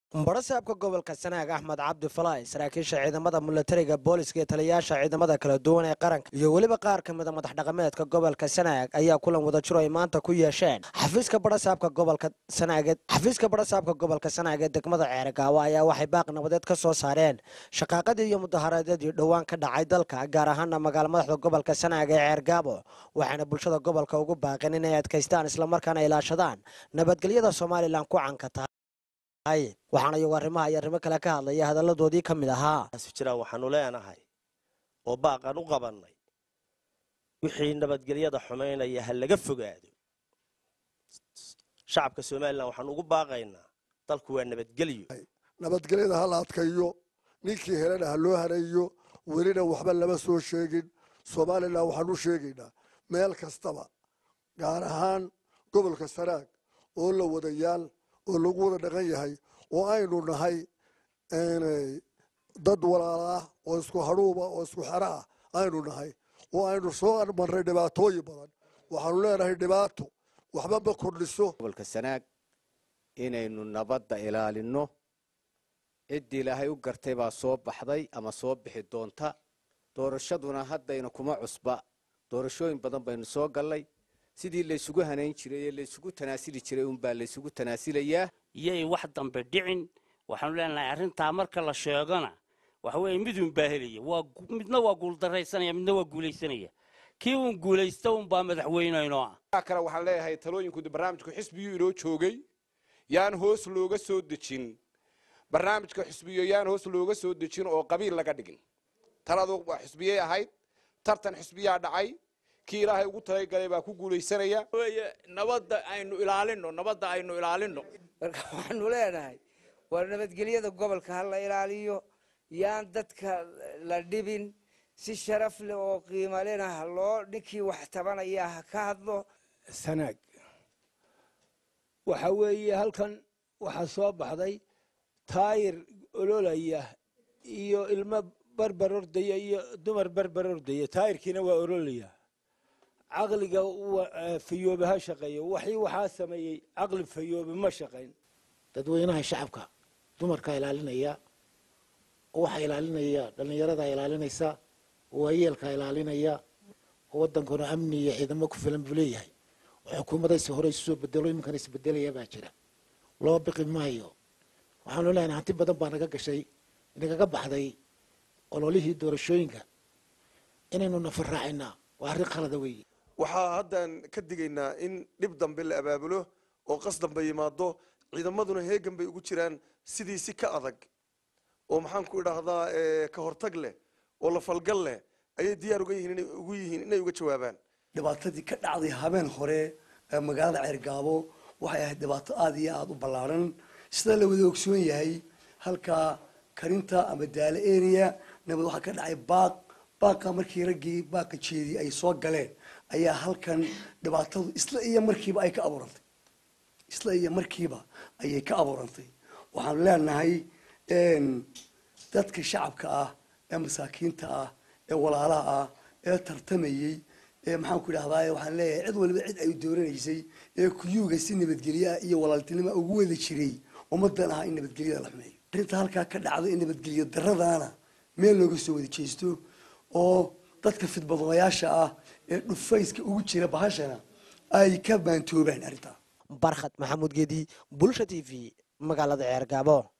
barasaabka gobolka sanaag axmed cabdi falaay saraakiisha ciidamada milatariga booliska iyo taliyayaasha ciidamada kala duwan ee qaranka iyo weliba qaar ka mida madax dhaqameedka gobolka sanaag ayaa kulan wadajiro ay maanta ku yeesheen xafiiska barasaabka gobolka sanaag xafiiska barasaabka gobolka sanaag ee degmada ceergaawo ayaa waxay baaq nabadeed ka soo saareen shaqaaqadii iyo mudaharaadyadii dhowaan ka dhacay dalka gaar ahaana magaala madaxda gobolka sanaag ee ceergaabo waxaana bulshada gobolka ugu baaqeen inay adkaystaan islamarkaana ilaashadaan nabadgelyada somalilan ku canka tahay waxaana iyagu arrimaha iyo arrimo kale ka hadlaya hadalladoodii ka mid ahaa jira waxaanu leenahay oo baaqan u qabannay wixii nabadgelyada xumaynaya ha laga fogaado shacabka somalilan waxaanu ugu baaqaynaa dalku waa nabadgelyo nabadgelyada ha la adkayo ninkii helana ha loo hareeyo welina waxba lama soo sheegin somalilan waxaan u sheegaynaa meel kastaba gaar ahaan gobolka sanaag oo la wadayaal oo lagu wada dhaqan yahay oo aynu nahay dad walaala ah oo isku hadhuuba oo isku xero ah aynu nahay oo aynu soo marray dhibaatooyin badan waxaanu leenahay dhibaato waxba ma kordhiso gobolka sanaag inaynu nabadda ilaalinno ciddii ilaahay u gartay baa soo baxday ama soo bixi doonta doorashaduna haddayna kuma cusba doorashooyin badan baynu soo gallay sidii laysugu hanayn jiray ee laysugu tanaasili jiray unbaa laysugu tanaasilayaa iyay wax dambe dhicin waxaanu leenahay arrintaa marka la sheegona waxa weeye midun baa helaya waa midna waa guuldaraysanaya midna waa guulaysanaya kii uun guulaysta unbaa madaxweyneynoo ah kale waxaan leeyahay talooyinku barnaamijku xisbiyuu inoo joogay yaan hoos looga soo dejin barnaamijka xisbiyo yaan hoos looga soo dejin oo qabiil laga dhigin taladu waa xisbiyey ahayd tartan xisbiyaa dhacay kii ilaahay ugu talagalay baa ku guulaysanaya nabadda aynu ilaalino nabadda aynu ilaalino marka waxaanu leenahay waa nabadgelyada gobolka ha la ilaaliyo yaan dadka la dhibin si sharaf leh oo qiimo lena ha loo ninkii wax tabanaya ha ka hadlo sanaag waxa weeye halkan waxaa soo baxday taayir ololaya iyo ilmo barbar ordaya iyo dumar barbar ordaya taayirkiina waa ololaya caqliga fayoobe ha shaqeeyo waxii waxaa sameeyey caqli fayoobe ma shaqayn dadweynaha shacabka dumarkaa ilaalinaya waxaa ilaalinaya dhallinyaradaa ilaalinaysa waayeelkaa ilaalinaya wadankuna amni iyo ciidamo ku filan buu leeyahay oo xukuumadaysi hore isu soo bedelo iminkan isbedelaya baa jira loo biqi maayo waxaanu leenahay hanti badan baa naga gashay nagaga baxday ololihii doorashooyinka inaynu nafar raacinaa waa arrin khalada weeye waxaa haddaan ka digaynaa in dhib dambe la abaabulo oo qas dambe yimaado ciidamaduna heegan bay ugu jiraan sidii si ka adag oo maxaan ku idhaahdaa ka hortag leh oo la falgal leh ayay diyaar uga yihiin inay ugu yihiin inay uga jawaabaan dhibaatadii ka dhacday habeen hore ee magaalada ceergaabo waxay ahayd dhibaato aada iyo aada u ballaaran sida la wada ogsoon yahay halkaa karinta ama daale area nabad waxaa ka dhacay baaq baaqa markii raggii baaqa jeedii ay soo galeen ayaa halkan dhibaatadu isla iyo markiiba ay ka abuurantay isla iyo markiiba ayay ka abuurantay waxaanu leenahay dadka shacabka ah ee masaakiinta ah ee walaalaha ah ee tartamayey ee maxaan ku idhahdaa waxaan leeyahay cid waliba cid ay dooranaysay ee kuyuuga si nabadgelyo ah iyo walaaltinimo ugu wada jiray ummadan aha in nabadgelyada la xumeeyo arrinta halkaa ka dhacday in nabadgelyo daradaana meel looga soo wada jeesto oo dadka fidbadooyaasha ah ee dhufayska ugu jira bahashana ay ka baantoobaan arrintaa barkhad maxamuud geedi bulsha t v magaalada ceergaabo